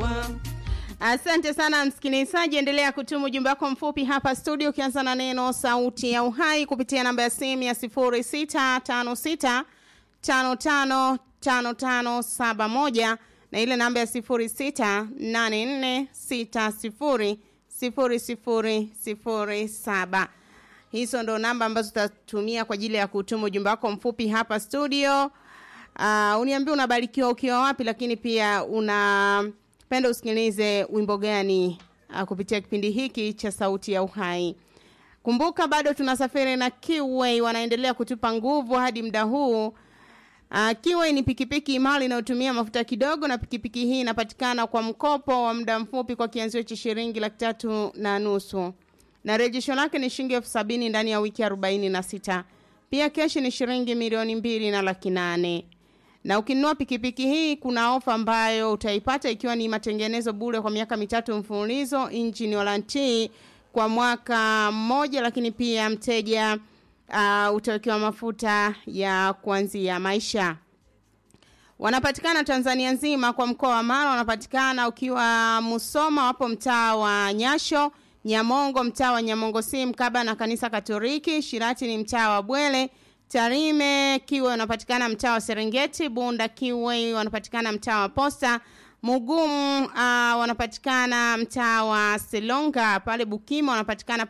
Asante sana msikilizaji, endelea kutuma ujumbe wako mfupi hapa studio, ukianza na neno sauti ya uhai kupitia namba ya simu ya 0656 55 5571 na ile namba ya 0684 60 0007. Hizo ndo namba ambazo tutatumia kwa ajili ya kutuma ujumbe wako mfupi hapa studio. Uh, uniambie unabarikiwa ukiwa wapi, lakini pia unapenda usikilize wimbo gani uh, kupitia kipindi hiki cha Sauti ya Uhai. Kumbuka bado tunasafiri na Kiway, wanaendelea kutupa nguvu hadi muda huu. Uh, Kiway ni pikipiki imara inayotumia mafuta kidogo, na pikipiki hii inapatikana kwa mkopo wa muda mfupi kwa kianzio cha shilingi laki tatu na nusu na rejesho lake ni shilingi elfu sabini ndani ya wiki arobaini na sita. Pia keshi ni shilingi milioni mbili na laki nane na ukinunua pikipiki hii kuna ofa ambayo utaipata ikiwa ni matengenezo bure kwa miaka mitatu mfululizo, engine warranty kwa mwaka mmoja, lakini pia mteja uh, utawekewa mafuta ya kuanzia maisha. Wanapatikana Tanzania nzima, kwa mkoa wa Mara wanapatikana ukiwa Musoma, wapo mtaa wa Nyasho, Nyamongo mtaa wa Nyamongo si mkaba na kanisa Katoliki, Shirati ni mtaa wa Bwele, Tarime Kiwe wanapatikana mtaa wa Serengeti, Bunda Kiwe wanapatikana mtaa wa Posta, Mugumu uh, wanapatikana mtaa wa Selonga, pale Bukima wanapatikana